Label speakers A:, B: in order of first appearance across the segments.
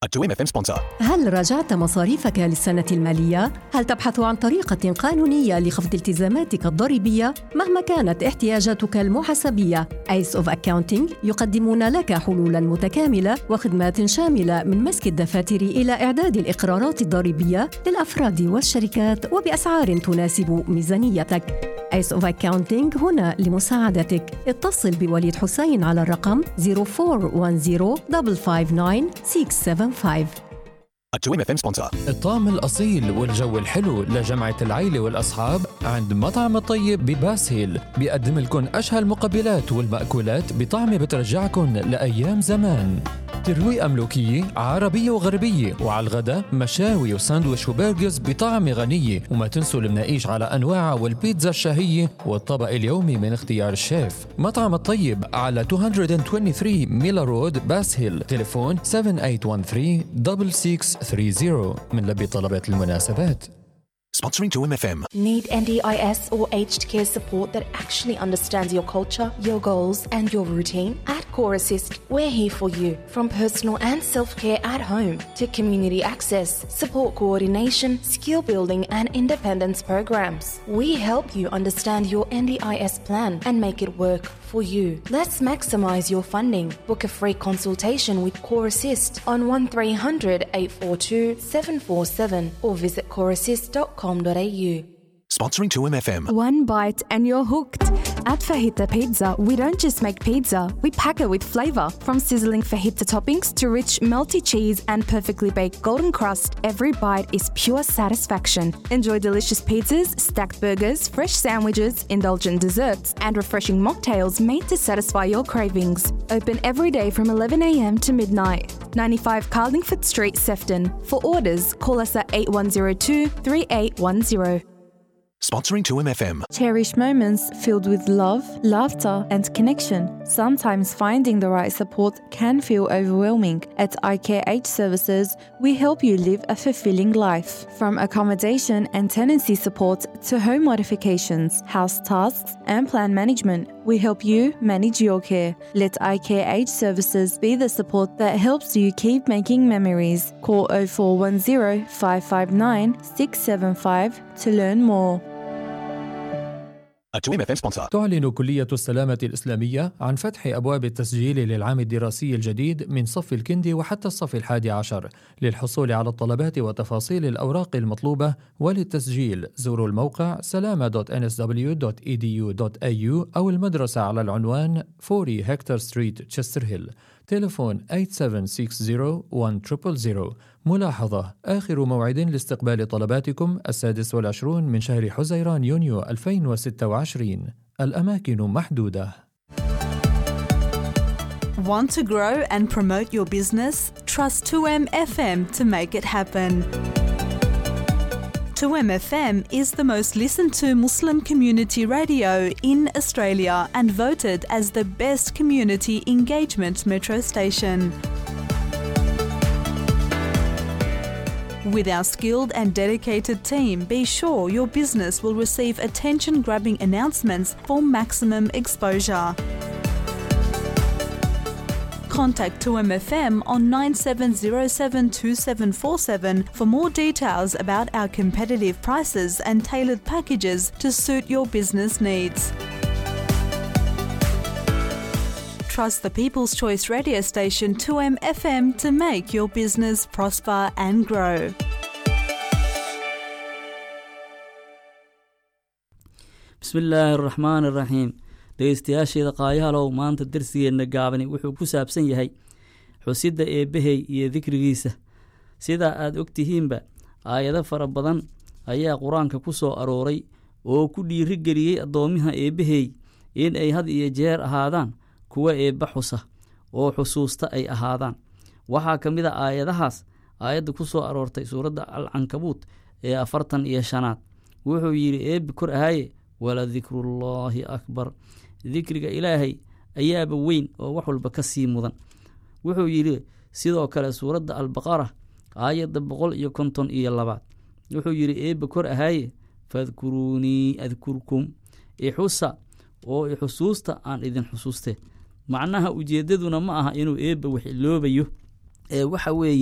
A: A 2 FM sponsor.
B: هل راجعت مصاريفك للسنة المالية؟ هل تبحث عن طريقة قانونية لخفض التزاماتك الضريبية؟ مهما كانت احتياجاتك المحاسبية، ايس اوف اكاونتنج يقدمون لك حلولا متكاملة وخدمات شاملة من مسك الدفاتر إلى إعداد الإقرارات الضريبية للأفراد والشركات وبأسعار تناسب ميزانيتك. ايس اوف اكاونتنج هنا لمساعدتك. اتصل بوليد حسين على الرقم 0410 559 675
A: A 2 FM sponsor.
C: الطعم الأصيل والجو الحلو لجمعة العيلة والأصحاب عند مطعم الطيب بباس هيل بيقدم لكم أشهى المقبلات والمأكولات بطعم بترجعكم لأيام زمان ترويقة ملوكية عربية وغربية وعلى الغداء مشاوي وساندويش وبرجرز بطعم غنية وما تنسوا المناقيش على أنواعها والبيتزا الشهية والطبق اليومي من اختيار الشيف مطعم الطيب على 223 ميلا رود باس هيل تليفون 7813 من لبي طلبات المناسبات
A: Sponsoring 2 FM.
D: Need NDIS or aged care support that actually understands your culture, your goals, and your routine? At Core Assist, we're here for you. From personal and self care at home to community access, support coordination, skill building, and independence programs. We help you understand your NDIS plan and make it work for you. Let's maximize your funding. Book a free consultation with Core Assist on 1300 842 747 or visit coreassist.com.au.
A: Sponsoring 2 FM.
E: One bite and you're hooked. At Fajita Pizza, we don't just make pizza, we pack it with flavor. From sizzling fajita toppings to rich melty cheese and perfectly baked golden crust, every bite is pure satisfaction. Enjoy delicious pizzas, stacked burgers, fresh sandwiches, indulgent desserts, and refreshing mocktails made to satisfy your cravings. Open every day from 11am to midnight. 95 Carlingford Street, Sefton. For orders, call us at 8102 3810.
A: Sponsoring 2 FM.
E: Cherish moments filled with love, laughter, and connection. Sometimes finding the right support can feel overwhelming. At IKH Services, we help you live a fulfilling life. From accommodation and tenancy support to home modifications, house tasks, and plan management, we help you manage your care. Let IKH Services be the support that helps you keep making memories. Call 0410 559 675 to learn more.
A: A 2 FM sponsor.
C: تعلن كلية السلامة الإسلامية عن فتح أبواب التسجيل للعام الدراسي الجديد من صف الكندي وحتى الصف الحادي عشر للحصول على الطلبات وتفاصيل الأوراق المطلوبة وللتسجيل زوروا الموقع سلامة.nsw.edu.au أو المدرسة على العنوان 40 هكتور ستريت تشستر هيل تليفون 8760 ملاحظة آخر موعد لاستقبال طلباتكم السادس والعشرون من شهر حزيران يونيو 2026 الأماكن محدودة
F: Want to grow and promote your business? Trust 2M FM to make it happen. 2M FM is the most listened to Muslim community radio in Australia and voted as the best community engagement metro station. With our skilled and dedicated team, be sure your business will receive attention grabbing announcements for maximum exposure. Contact 2MFM on 97072747 for more details about our competitive prices and tailored packages to suit your business needs. Trust the People's Choice radio station 2MFM to make your business prosper and grow.
G: bismillaahi araxmaan iraxiim dhegeystayaasheeda qaayahalow maanta darsigeenna gaabani wuxuu ku saabsan yahay xusidda eebbahey iyo dikrigiisa sidaa aad ogtihiinba aayado fara badan ayaa qur-aanka ku soo arooray oo ku dhiiri geliyey addoomiha eebbahey in ay had iyo jeer ahaadaan kuwa eebba xusa oo xusuusta ay ahaadaan waxaa ka mid a aayadahaas aayadda ku soo aroortay suuradda alcankabuut ee afartan iyo shanaad wuxuu yidhi eebbi kor ahaye wala dikrullaahi akbar dikriga ilaahay ayaaba weyn oo wax walba ka sii mudan wuxuu yidhi sidoo kale suuradda albaqara aayadda boqol iyo konton iyo labaad wuxuu yidhi eebba kor ahaaye fadkuruunii adkurkum ixusa oo ixusuusta aan idin xusuuste macnaha ujeeddaduna ma aha inuu eebba wax iloobayo ee waxa weeye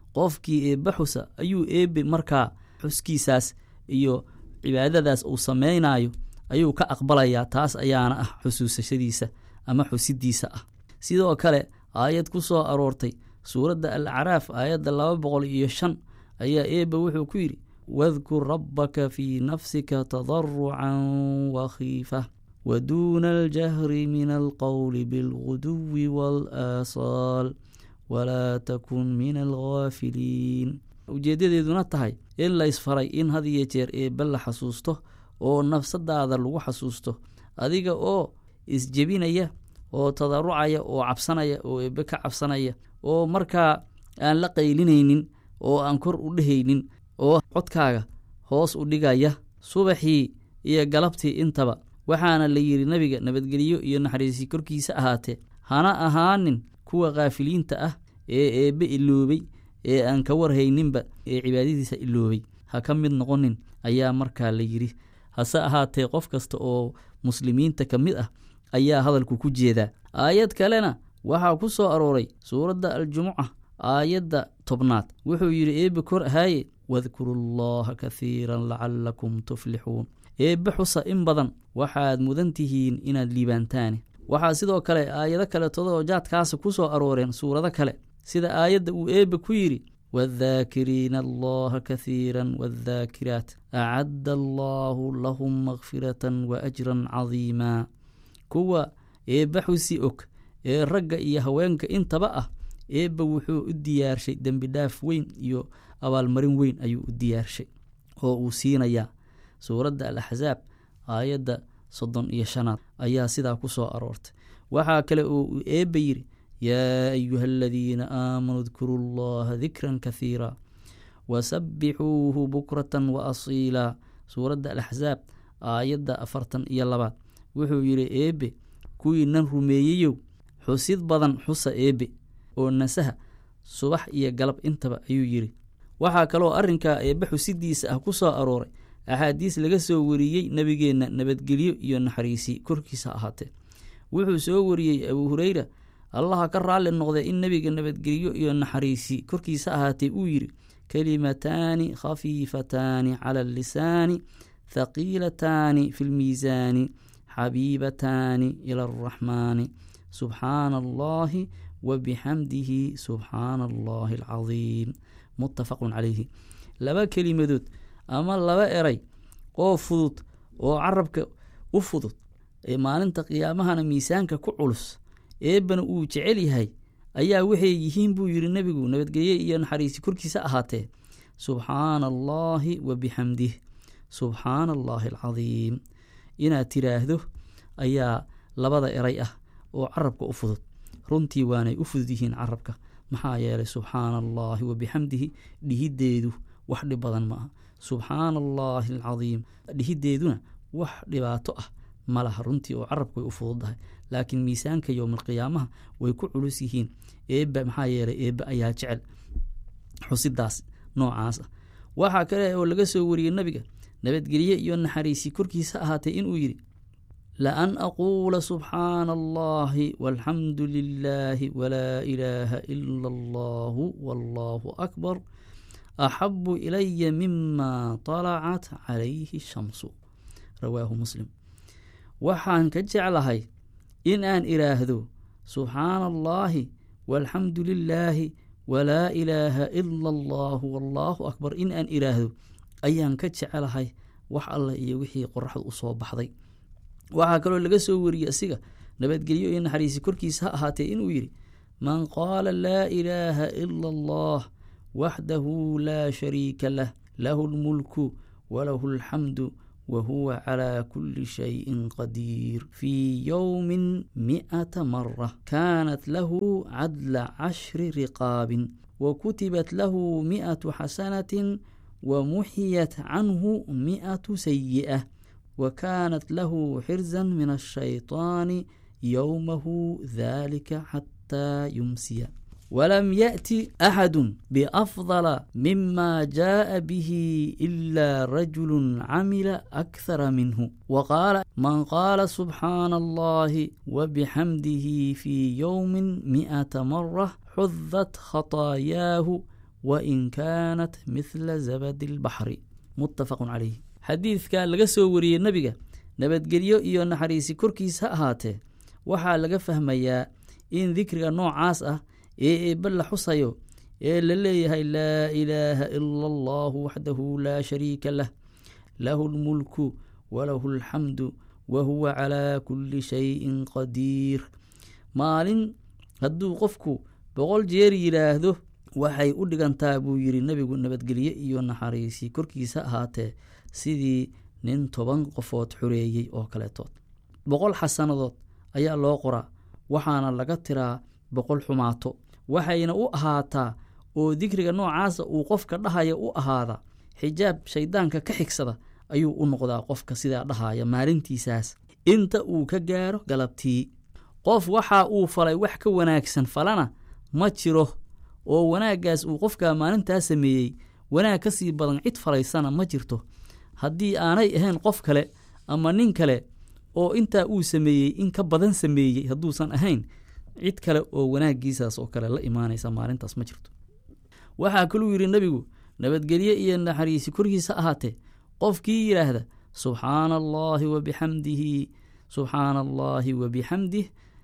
G: qofkii eebbe xusa ayuu eebbe markaa xuskiisaas iyo cibaadadaas uu samaynayo ayuu ka aqbalayaa taas ayaana ah xusuusashadiisa ama xusidiisa ah sidoo kale aayad ku soo aroortay suuradda al acraaf aayadda laba boqol iyo shan ayaa eebbe wuxuu ku yidhi wadkur rabbaka fii nafsika tadarucan wakhiifa waduuna aljahri min alqowli bilguduwi waalaaasaal walaa takun min alghaafiliin ujeeddadeeduna tahay in laysfaray in had iyo jeer eebbe la xasuusto oo nafsadaada lagu xasuusto adiga oo isjebinaya oo tadarucaya oo cabsanaya oo eebbe ka cabsanaya oo markaa aan la qaylinaynin oo aan kor u dhehaynin oo codkaaga hoos u dhigaya subaxii iyo galabtii intaba waxaana la yidhi nebiga nabadgelyo iyo naxariisi korkiisa ahaatee hana ahaanin kuwa kaafiliinta ah ee eebbe iloobay ee aan ka warhayninba ee cibaadadiisa iloobay ha ka mid noqonin ayaa markaa la yidhi hase ahaatee qof kasta oo muslimiinta ka mid ah ayaa hadalku ku jeedaa aayad kalena waxaa ku soo arooray suuradda aljumuca aayadda tobnaad wuxuu yidhi eebbe kor ahaaye wadkuru llaha kahiiran lacalakum tuflixuun eebbe xusa in badan waxaad mudan tihiin inaad liibaantaani waxaa sidoo kale aayado kaleetodoo jaadkaasa ku soo arooreen suurado kale sida aayadda uu eebbe ku yidhi waaddaakiriina allaha kahiira waaddaakiraat acadda allaahu lahum makfiratan wa ajran cadiimaa kuwa eebbe xusi og ee ragga iyo haweenka intaba ah eebbe wuxuu u diyaarshay dembi dhaaf weyn iyo abaalmarin weyn ayuu u diyaarshay oo uu siinayaa suuradda al axsaab aayadda soddon iyo shanaad ayaa sidaa ku soo aroortay waxaa kale oo uu eebbe yidhi yaa ayuha aladiina aamanuu dkuruu llaha dikran kahiira wasabbixuuhu bukratan wa asiilaa suuradda alaxsaab aayadda afartan iyo labaad wuxuu yidhi eebbe kuwiinan rumeeyeyow xusid badan xusa eebbe oo nasaha subax iyo galab intaba ayuu yidhi waxaa kaloo arrinkaa eebbe xusidiisa ah ku soo arooray axaadiis laga soo wariyey nebigeenna nabadgelyo iyo naxariisi korkiisa ahaatee wuxuu soo wariyey abuu hureyra allaha ka raalli noqday in nebiga nabadgelyo iyo naxariisi korkiisa ahaatee uu yidhi kalimataani khafiifataani cala allisaani thaqiilataani fi lmiisaani xabiibataani ila alraxmaani subxaana allahi wa bixamdihi subxaana allahi alcadiim muttafaqun calayhi laba kelimadood ama laba eray oo fudud oo carabka u fudud ee maalinta qiyaamahana miisaanka ku culus eebbana uu jecel yahay ayaa waxay yihiin buu yidhi nebigu nabadgelye iyo naxariisi korkiisa ahaatee subxaana allaahi wa bixamdih subxaana allaahi alcadiim inaad tiraahdo ayaa labada eray ah oo carabka u fudud runtii waanay u fudud yihiin carabka maxaa yeelay subxaana allaahi wa bixamdihi dhihiddeedu wax dhib badan ma aha subxaana allaahi alcadiim dhihiddeeduna wax dhibaato ah ma laha runtii oo carabka way u fududdahay laakiin miisaanka yowmalqiyaamaha way ku culus yihiin eebba maxaa yeelay eebbe ayaa jecel xusidaas noocaas ah waxaa kale oo laga soo wariyey nebiga nabadgelye iyo naxariisi korkiisa ahaatee inuu yidhi laan aquula subxaana allahi walxamdu lilaahi walaa ilaaha ila allahu wallaahu akbar axabu ilaya mima talacat calayhi shamsu rawaahu muslim waxaan ka jeclahay in aan idhaahdo subxaana allaahi walxamdu lilaahi walaa ilaaha ila allahu wallaahu akbar in aan idhaahdo ayaan ka jecelahay wax alla iyo wixii qoraxdu u soo baxday waxaa kaloo laga soo wariyey asiga nabadgelyo iyo naxariisi korkiisa ha ahaatee inuu yidhi man qaala laa ilaaha ila allah waxdahu laa shariika lah lahu lmulku walahu alxamdu وهو على كل شيء قدير في يوم مئة مرة كانت له عدل عشر رقاب وكتبت له مئة حسنة ومحيت عنه مئة سيئة وكانت له حرزا من الشيطان يومه ذلك حتى يمسي ولم يأتي أحد بأفضل مما جاء به إلا رجل عمل أكثر منه وقال من قال سبحان الله وبحمده في يوم مئة مرة حذت خطاياه wain kaanat mithla zabadi albaxri muttafaqun calayh xadiidka laga soo wariyey nebiga nabadgelyo iyo naxariisi korkiis ha ahaatee waxaa laga fahmayaa in dikriga noocaas ah ee eebbe la xusayo ee la leeyahay laa ilaaha ila allahu waxdahu laa shariika lah lahu lmulku walahu alxamdu wa huwa calaa kulli shayin qadiir maalin hadduu qofku boqol jeer yidhaahdo waxay u dhigantaa buu yidhi nebigu nabadgelye iyo naxariisi korkiisa ahaatee sidii nin toban qofood xoreeyey oo kaleetood boqol xasanadood ayaa loo qoraa waxaana laga tiraa boqol xumaato waxayna u ahaataa oo dikriga noocaasa uu qofka dhahaya u ahaada xijaab shayddaanka ka xigsada ayuu u noqdaa qofka sidaa dhahaya maalintiisaas inta uu ka gaaro galabtii qof waxa uu falay wax ka wanaagsan falana ma jiro oo wanaaggaas uu qofka maalintaa sameeyey wanaag ka sii badan cid falaysana ma jirto haddii aanay ahayn qof kale ama nin kale oo intaa uu sameeyey in ka badan sameeyey hadduusan ahayn cid kale oo wanaaggiisaas oo kale la imaanaysa maalintaas ma jirto waxaa kaluu yidhi nebigu nabadgelye iyo naxariisi korkiisa ahaatee qofkii yidhaahda subxaana allaahi wa bixamdihi subxaana allaahi wa bixamdih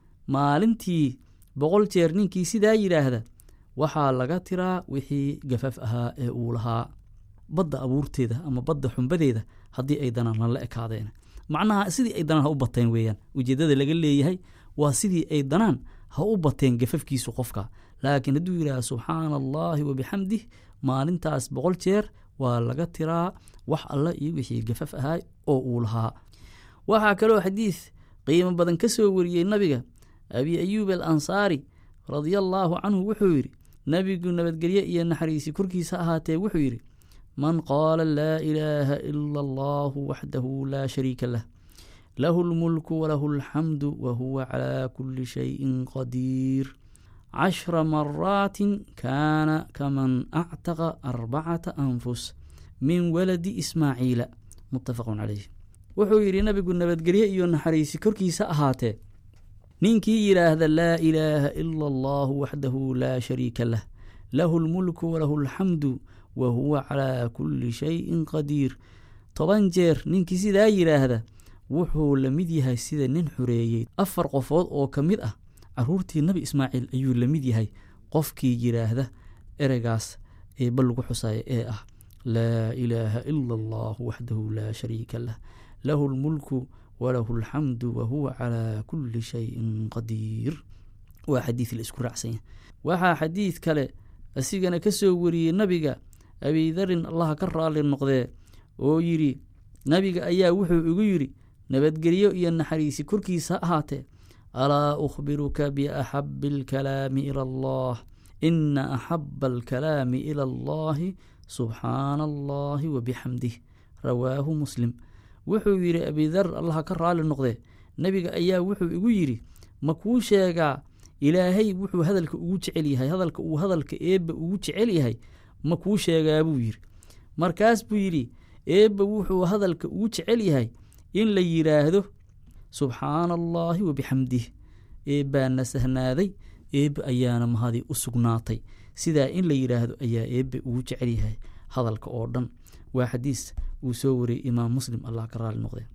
G: maalintii boqol jeer ninkii sidaa yidhaahda waxaa laga tiraa wixii gafaf ahaa ee uu lahaa badda abuurteeda ama badda xumbadeeda haddii ay danaan lala ekaadeen macnaha sidii ay danaan ha u bateen weeyaan ujeeddada laga leeyahay waa sidii ay danaan ha u bateen gafafkiisu qofka laakiin hadduu yidhaha subxaana allaahi wa bixamdih maalintaas boqol jeer waa laga tiraa wax alle iyo wixii gafaf ahaa oo uu lahaa waxaa kaloo xadiid qiimo badan ka soo wariyey nabiga abi ayuub al ansaari radia allaahu canhu wuxuu yidhi nebigu nabadgelye iyo naxariisi korkiisa ahaatee wuxuu yidhi man qaala laa ilaaha ila allahu waxdahu laa shariika lah lahu lmulku walahu alxamdu wa huwa calaa kulli shayin qadiir cashra maraatin kaana kaman actaqa arbacata anfus min waladi ismaaciila muttafaqun calayh wuxuu yidhi nabigu nabadgelye iyo naxariisi korkiisa ahaatee ninkii yidhaahda laa ilaaha ila allahu waxdahu laa shariika lah lahu lmulku walahu alxamdu wa huwa calaa kulli shayin qadiir toban jeer ninkii sidaa yidhaahda wuxuu la mid yahay sida nin xoreeyey afar qofood oo ka mid ah caruurtii nebi ismaaciil ayuu la mid yahay qofkii yidhaahda ereygaas eeba lagu xusaya ee ah laa ilaaha ila allahu waxdahu laa shariika lah lahu lmulku walahu alxamdu wa huwa calaa kulli shayin qadiir waa xadiid la isku raacsanya waxaa xadiid kale asigana ka soo wariyey nabiga abidarin allaha ka raali noqdee oo yidhi nabiga ayaa wuxuu igu yidhi nabadgelyo iyo naxariisi korkiisa ahaatee alaa ukhbiruka biaxabi alkalaami ila allah ina axaba alkalaami ila allahi subxaana allahi wa bixamdih rawaahu muslim wuxuu yidhi abidar allaha ka raali noqdee nebiga ayaa wuxuu igu yidhi ma kuu sheegaa ilaahay wuxuu hadalka ugu jecel yahay hadalka uu hadalka eebba ugu jecel yahay ma kuu sheegaa buu yidhi markaas buu yidhi eebba wuxuu hadalka ugu jecel yahay in la yidhaahdo subxaana allaahi wa bixamdih eebbaana sahnaaday eebbe ayaana mahadii u sugnaatay sidaa in la yidhaahdo ayaa eebbe ugu jecel yahay hadalka oo dhan waa xadiis uu soo wariyey imaam muslim allah ka raali noqdee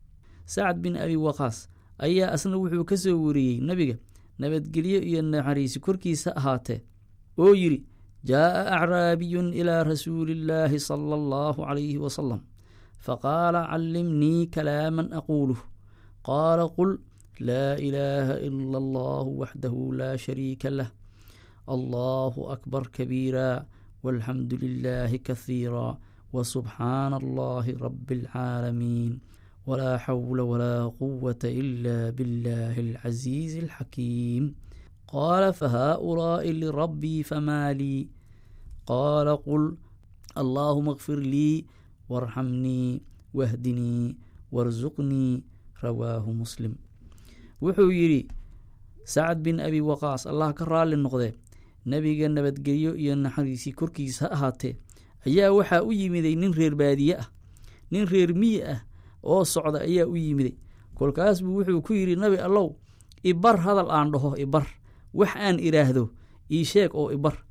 G: sacad bin abi waqaas ayaa asna wuxuu ka soo wariyey nebiga nabadgelyo iyo naxariisi korkiisa ahaatee oo yidhi jaa'a acraabiyun ilaa rasuuli illaahi sala allahu calayhi wasalam faqaala callimnii kalaaman aquuluh qaala qul laa ilaaha ila allahu waxdahu laa shariika lah allahu akbar kabiira walxamdu lilaahi kahiira وسبحان الله رب العالمين ولا حول ولا قوة إلا بالله العزيز الحكيم قال فهؤلاء لربي فما لي قال قل اللهم اغفر لي وارحمني واهدني وارزقني رواه مسلم wuxuu yidhi sacad bin abi waqaas allah ka raalli noqdee nebiga nabadgelyo iyo naxariisii korkiisa ha ahaatee ayaa waxaa u yimiday nin reer baadiye ah nin reer miyi ah oo socda ayaa u yimiday kolkaas buu wuxuu ku yidhi nabi allow ibar hadal aan dhaho ibar wax aan idhaahdo ii sheeg oo ibar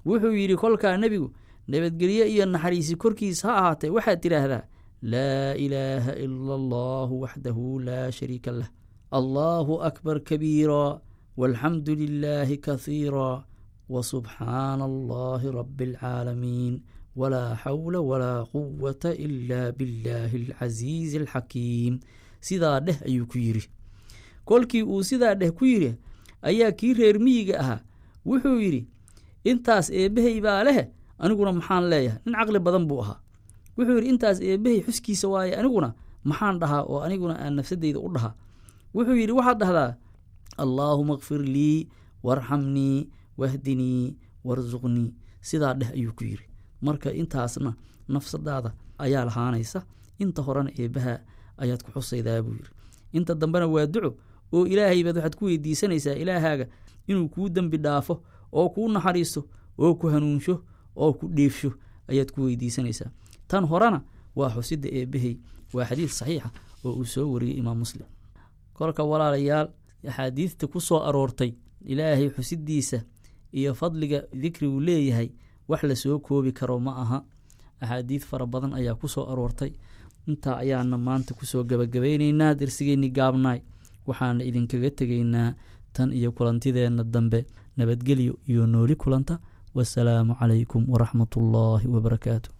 G: wuxuu yidhi kolkaa nebigu nabadgelyo iyo naxariisi korkiisa ha ahaatee waxaad tidhaahdaa laa ilaaha ila allahu waxdahu laa shariika lah allaahu akbar kabiira walxamdu lilaahi kahiira wasubxaana allahi rabi alcaalamiin walaa xawla walaa quwata ila billaahi alcasiizi alxakiim sidaa dheh ayuu ku yidhi kolkii uu sidaa dheh ku yidhi ayaa kii reer miyiga ahaa wuxuu yidhi intaas eebbahay baa leh aniguna maxaan leeyahay nin caqli badan buu ahaa wuxuu yidhi intaas eebbahay xuskiisa waaye aniguna maxaan dhahaa oo aniguna aan nafsadeyda u dhahaa wuxuu yidhi waxaad dhahdaa allaahuma kfir lii warxamnii wahdinii warsuqnii sidaa dheh ayuu ku yidhi marka intaasna nafsadaada ayaa lahaanaysa inta horena eebbaha ayaad ku xusaydaa buu yidhi inta dambena waa duco oo ilaahay baad waxaad ku weydiisanaysaa ilaahaaga inuu kuu dembi dhaafo oo kuu naxariisto oo ku hanuunsho oo ku dheefsho ayaad ku weydiisanaysaa tan horena waa xusidda eebbahey waa xadiid saxiixa oo uu soo wariyey imaam muslim kolka walaalayaal axaadiidta ku soo aroortay ilaahay xusiddiisa iyo fadliga dikrigu leeyahay wax la soo koobi karo ma aha axaadiid fara badan ayaa ku soo aroortay intaa ayaana maanta kusoo gabagabaynaynaa darsigeenni gaabnaay waxaana idinkaga tegaynaa tan iyo kulantideenna dambe nabadgelyo iyo nooli kulanta wasalaamu calaykum waraxmatullaahi wabarakaatu